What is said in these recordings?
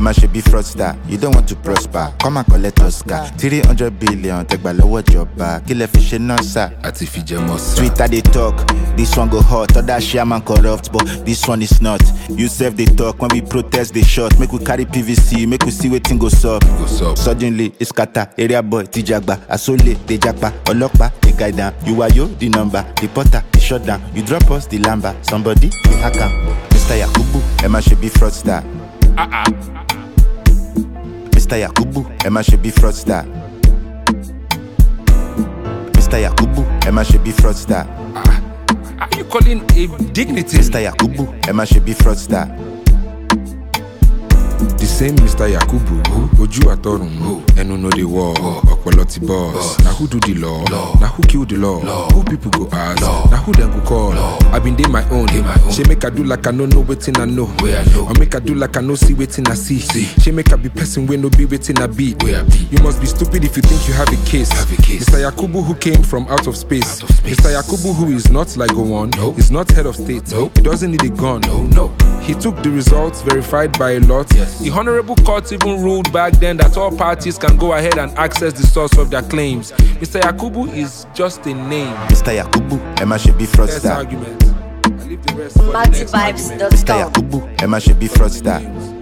má ṣe bí fraudster. You don't want to prosper, come and collect Oscar. Three hundred billion tẹgbà lọ́wọ́ ìjọba, kí lẹ fi ṣe náà sà? àti fìjẹmọ sá. Twitter they talk, this one go hot, other shaman corrupt, but this one is not. You self they talk, when we protest they shot, make we carry PVC, make we see wetin go sup. Go sup. Suddenly, it's kata, area boy, tijagba, asole, they japa, ọlọ́pàá, they guide down. You are yo, the number, the porter, the shut down. You drop us, the lamba, somebody, we hack am. Mr. Yakubu, ẹ má ṣe bí fraudster. Mr. Yakubu, ẹ má ṣe bí fraudster. Mr. Yakubu, ẹ má ṣe bí fraudster. Are you calling a dignity? Mr. Yakubu, ẹ má ṣe bí fraudster. The same Mr. Yakubu, ojú àtọrùn, ẹnu no dey work, ọpọlọ ti boss. Na who do the law? Na who kill the law? Who people go ask? Na who dem go call? I been dey my own. Shey make I do like I no know wetin I know. Or make I do like I no see wetin I see. Shey make I be person wey no be wetin I be. You must be stupid if you think you have a case. Mr. Yakubu who came from out of space. Mr. Yakubu who is not like Gowon, is not head of state. He doesn't need a gun. He took the results verified by a lot. The Honorable Court even ruled back then that all parties can go ahead and access the source of their claims. Mr. Yakubu is just a name. Mr. Yakubu, ẹ má ṣe bí Best fraudster. argument. I leave the rest for the next argument. Mr. MaxiVibes.com. Yakubu, ẹ má ṣe bí fraudster.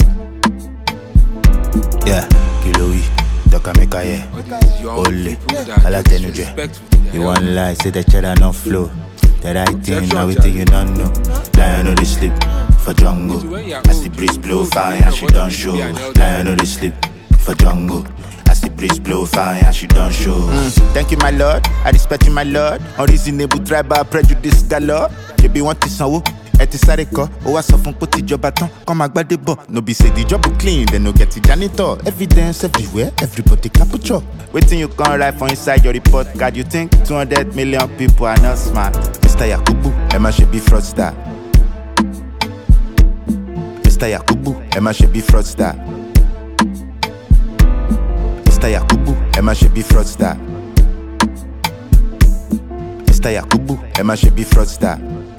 Yeah, kilo wi, dọ́ka mi ka yẹ. Young Ole, people that alátẹnujẹ. disrespectful to their You want lie, say the cheddar no flow. The right thing, now we think you don't know. Lion no dey sleep for jungle. As the breeze blow fire, she don't show. Lion no dey sleep for jungle. As the breeze blow fire, she don't show. thank you, my lord. I respect you, my lord. Unreasonable tribal prejudice galore. Ṣebí wọ́n ti sanwó. ẹ ti sáré kọ ó wá sọ fún pé tìjọba tán kọ́ máa gbádé bọ̀ no be say the job go clean dem no get the janitor evidence everywhere everybody capture wetin you come write for inside your report card you think two hundred million people are not smart mr yakubu ẹ má ṣe bí fraudster mr yakubu ẹ má ṣe bí fraudster mr yakubu ẹ má ṣe bí fraudster mr yakubu ẹ má ṣe bí fraudster.